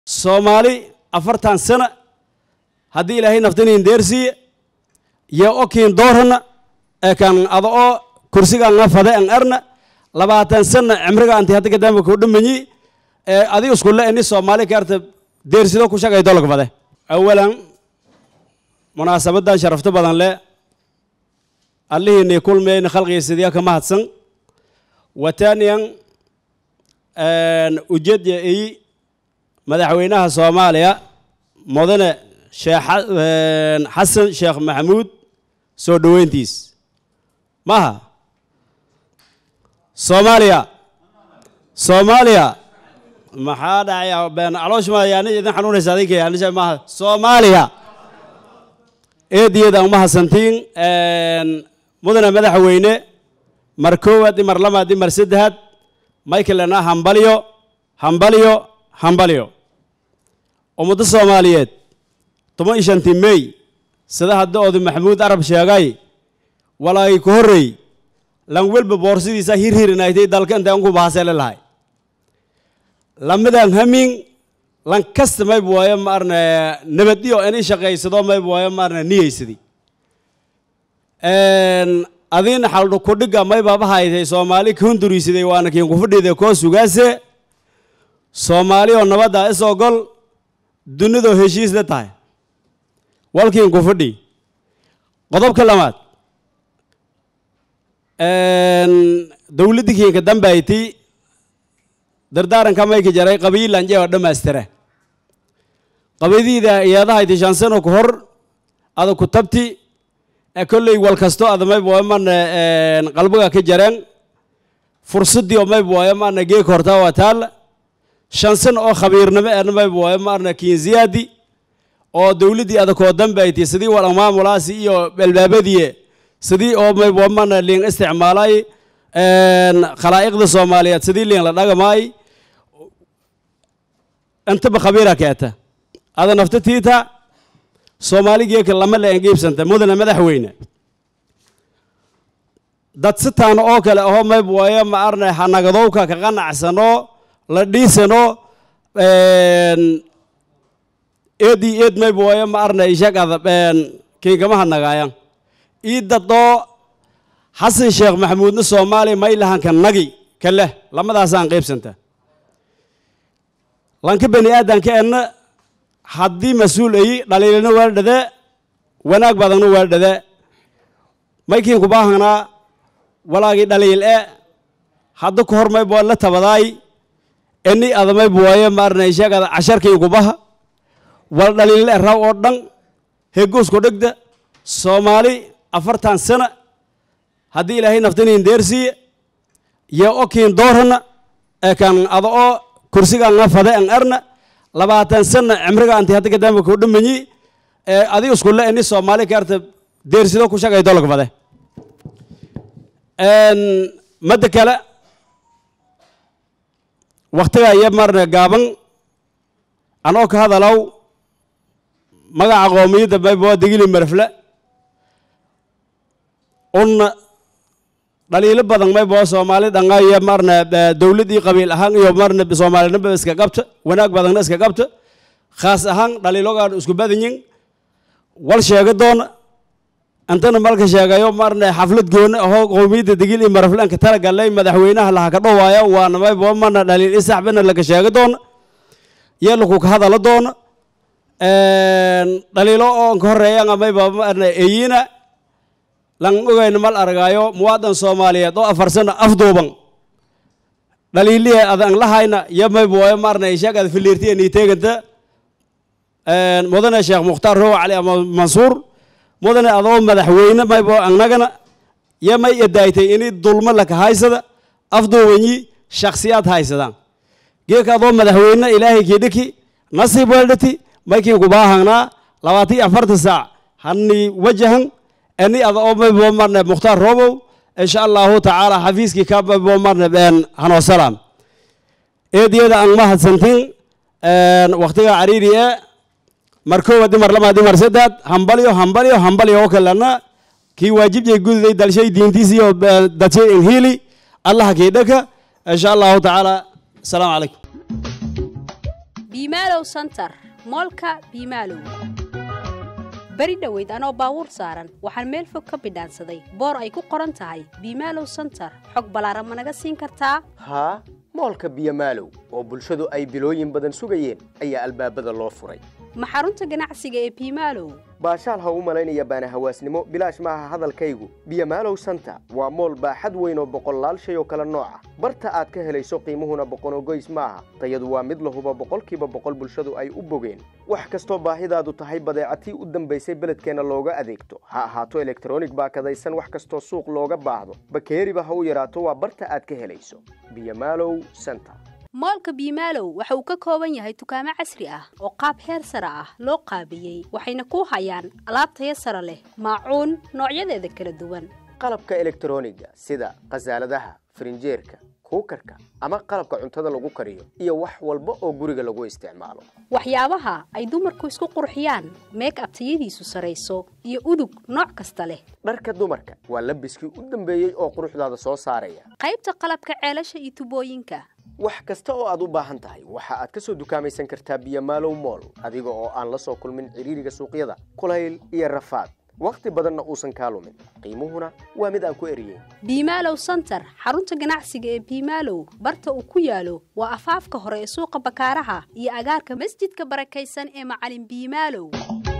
soomaali afartan sana haddii ilaahay naftaniin deersiiye yo okiin doorana ee kan ada oo kursigaanga fade an arna labaatan sana cimriga anti hadda kadamba ku dhamanyi ee adi iskulle ini soomaali kaarta deersido ku shaqay dolog fade awalan munaasabadan sharafto badan le allihiinii kulmeyna khalqigiisidiya ka mahadsan wataniyan ujeedya ii madaxweynaha soomaaliya mudane sheekh xasan sheekh maxamuud soo dhoweyntiis maha soomaaliya soomaaliya maxaa dhacaya been calooshma yaani idin xanuunaysa adinka yaanisha maaha soomaaliya eediyeed aan mahadsantiin mudane madaxweyne mar koowaad i mar labaad i mar saddexaad michaelna hambalyo hambalyo hambalyo ummadda soomaaliyeed toban iyo shantii mey sida hadda odu maxamuud arab sheegay walaagay ku horreey lan welba boorsidiisa hirhirinaytay dalka inta anku bahasele lahay lamadan hamin lan kasta mayb waayo maarne nabadiyo ini shaqaysado mayb waayo maarne niyeysadi adiina xaldho kudhiga maybaba haytay soomaali kahunduriisiday waana kiin kufadhiida koo sugaase soomaali oo nabadda is ogol dunidoo heshiis la tahay walkiin kufadhi qodobka lamaad dowladdi kiinka dambayti dardaaranka mayka jaray qabiilanje oo dhammaystira qabidiida iyadahayti shan sano ku hor ada ku tabti kolley wal kasto ada mayb waayo maana qalbiga ka jareen fursadii oo mayb waayo maana geek hortaa waa taal shan sano oo khabiirnimo eena mayb waayo maarna kiinziyaadi oo dowladdii ada koo dambayti sidii wal maamulaasi iyo albaabadii sidii oo mayb waa maana liin isticmaalay khalaa'iqda soomaaliyeed sidii liin la dhagamaay intaba khabiira keeta ada nafta tiita soomaaligeeka lama la engiibsanta mudane madaxweyne dad sitaana oo kale aho mayb waayo ma arna hanagadowka ka qanacsano la dhiisano eedii eed mayb waayo ma arna ishagada kiinkama hadnagaayan ii dadoo xasan sheekh maxamuudna soomaaliya maylahanka nagi ka leh lamadaasaan qaybsanta lanka bani aadanka enna haddii mas-uul ayi dhaliilina waa dhade wanaag badanna waa dhade maykiin kubaahanaa walaagii dhaliil e hadda ku hor mayb waa la tabadaay eni ada mayb waayo maarna sheegada casharkiin kubaha wal dhaliille raw oo dhan hegoosku dhegda soomaali afartan sana haddii ilaahay naftaniin deersiiye yo okiin doorana ee kan ada oo kursigaanga fade an arna labaatan sana cimriga anti hadda kadamba ku dhamanyi adi iskulle ini soomaali kaarta deersido ku shaqay dolog fade madda kale waktiga iyo marna gaaban anoo ka hadalaw magaca qoomiyadda mayba waa degili marfle unna dhaliilo badan mayba waa soomaali dhanga iyo marna dowladdii qabiil ahaan iyo marna soomaalinaba iska qabta wanaag badanna iska qabta khaas ahaan dhaliilogaan isku badanyin wal sheega doona intana malka sheegayo marna xaflad gooni ahoo qowmiyadda degil iyo maraflanka talagalay madaxweynaha laha ka dhowaayo waana mayba marna dhaliil isaxbana laka sheega doona iyo laku ka hadala doona dhaliilo oo ka horeeyanga mayba marna eyina lan ogayna mal argaayo muwaadan soomaaliyeed oo afar sano afduuban dhaliiliya adan lahayna iyo mayba waayo marna sheegada filiirtiya niiteeganta mudane sheekh mukhtaar rowa cali mansuur mudane adoo madaxweyne maybo annagana yo may edaaytay ini dulmo laka haysada afduubanyi shakhsiyaad haysadaan geeka adoo madaxweyne ilaahay kiidhiki nasiib weeldhati maykiin kubaahangnaa labaatan iyo afartan saac hani wajahan ani ada oo maybo marne mukhtaar robow insha allahu tacaala xafiiskii ka maybo marne hanoo salaam eediyada aan mahadsantin waktiga cariiri ee mar koowaad mar labaad mar saddeed hambalyo hambalyo hambalyo oo kalena kii waajibjay gududay dalshay diintiis iyo dadshay inhiili allaha kii dhaka insha allahu tacaala asalaamu calaykum biimaalow santar moolka biimaalow beri dhoweyd anoo baabuur saaran waxaan meel fog ka bidhaansaday boor ay ku qoran tahay biimaalow santar xog ballaaran ma naga siin kartaa haa moolka biyomaalow oo bulshadu ay bilooyin badan sugayeen ayaa albaabada loo furay ma xarunta ganacsiga ee biimaalow baashaal ha u malaynaya baana hawaasnimo bilaash maaha hadalkaygu biyomaalow santa waa mool baaxad weyn oo boqollaal shay oo kale nooca barta aad ka helayso qiimuhuna boqonogoys maaha tayadu waa mid lahuba boqolkiiba boqol bulshadu ay u bogeen wax kastoo baahidaadu tahay badeecatii u dambaysay beledkeenna looga adeegto ha ahaato elektronig baakadaysan wax kastoo suuq looga baahdo bakeeriba ha u yaraato waa barta aad ka helayso biyomaalow santa moolka biimaalow waxa uu ka kooban yahay dukaamo casri ah oo qaab heer sare ah loo qaabiyey waxayna ku hayaan alaab taya sare leh maacuun noocyadeeda kala duwan qalabka elektroniga sida khasaaladaha farinjeerka kuukarka ama qalabka cuntada lagu kariyo iyo wax walba oo guriga lagu isticmaalo waxyaabaha ay dumarku isku qurxiyaan meek ab tayadiisu sarayso iyo udug nooc kasta leh dharka dumarka waa labiskii u dambeeyey oo quruxdaada soo saaraya qaybta qalabka ceelasha iyo tubooyinka wax kasta oo aad u baahan tahay waxa aad ka soo dukaamaysan kartaa biyomaalow mool adiga oo aan la soo kulmin ciriiriga suuqyada kulayl iyo rafaad wakhti badanna uusan kaa lumin qiimuhuna waa mid aan ku eriyeyn biimaalow santar xarunta ganacsiga ee biimaalow barta uu ku yaalo waa afaafka hore ee suuqa bakaaraha iyo agaarka masjidka barakaysan ee macalin biimaalow